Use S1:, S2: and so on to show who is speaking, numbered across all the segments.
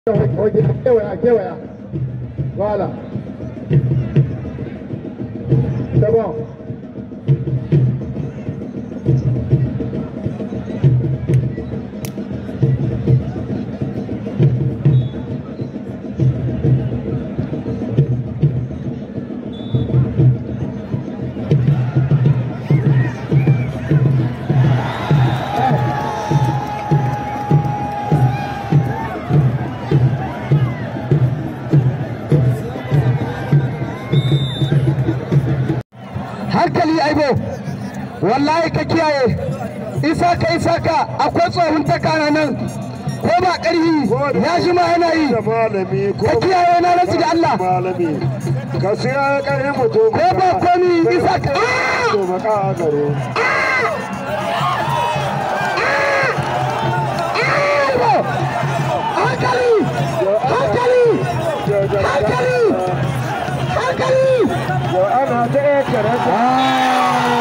S1: Oye, kewaya, kewaya. Voilà. C'est bon.
S2: hankali aibo wallahi ka kiyaye isa ka isa ka akwai tsohon takana nan ko ba ƙarfi ya ji ma yana yi
S1: Da malami ko
S2: ka kiyaye na rasu da Allah
S1: malami. Ka siya ƙarfin mutum.
S2: ko ba komi isa ka Ah!
S1: To baka a gare.
S2: aibo hankali hankali hankali hankali
S1: Yo ana ta iya karanta.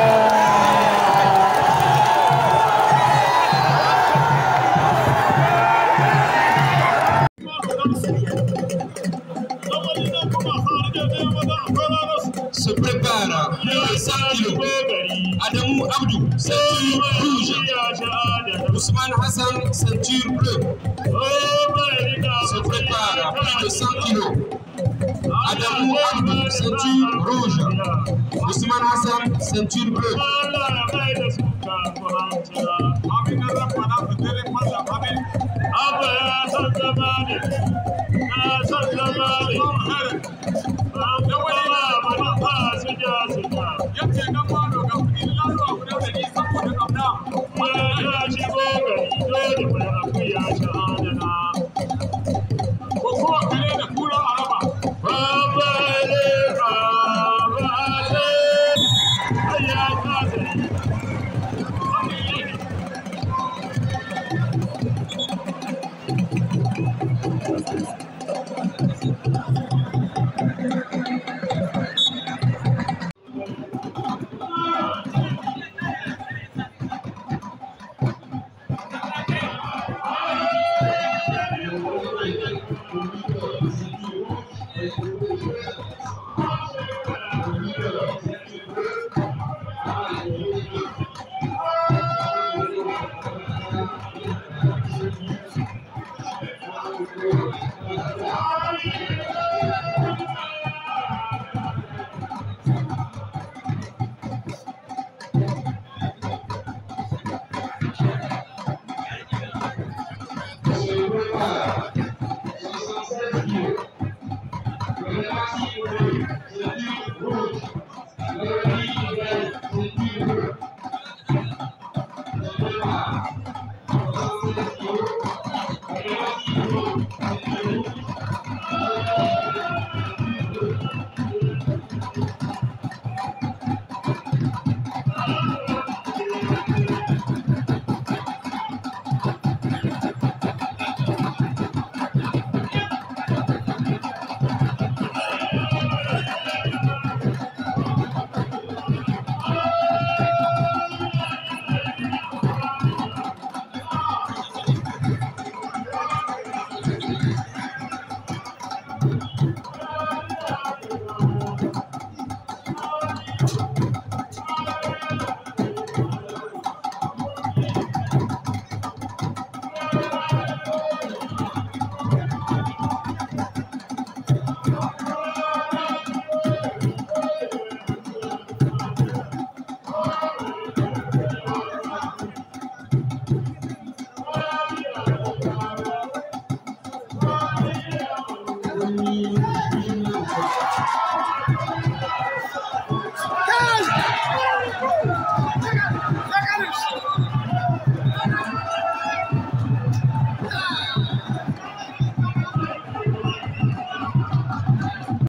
S3: se prépare le 100 kilos. Adamou Abdou, ceinture rouge. Ousmane Hassan, ceinture bleue. Se prépare plus de 100 kilos. Adamou Abdou, ceinture rouge. Ousmane Hassan, ceinture bleue.
S4: Abba ya san zama ne, ya san zama ne. Da wani labarin ba su ja su ja. Yace nan ma doga kuɗi laluwa guda da ni saboda ƙauna. Ya shigo gari dole mai akuya shi adana. Ko kuwa kare da kura a raba. Baba ne, baba ne. Ai ya kasa yi. Wani yini.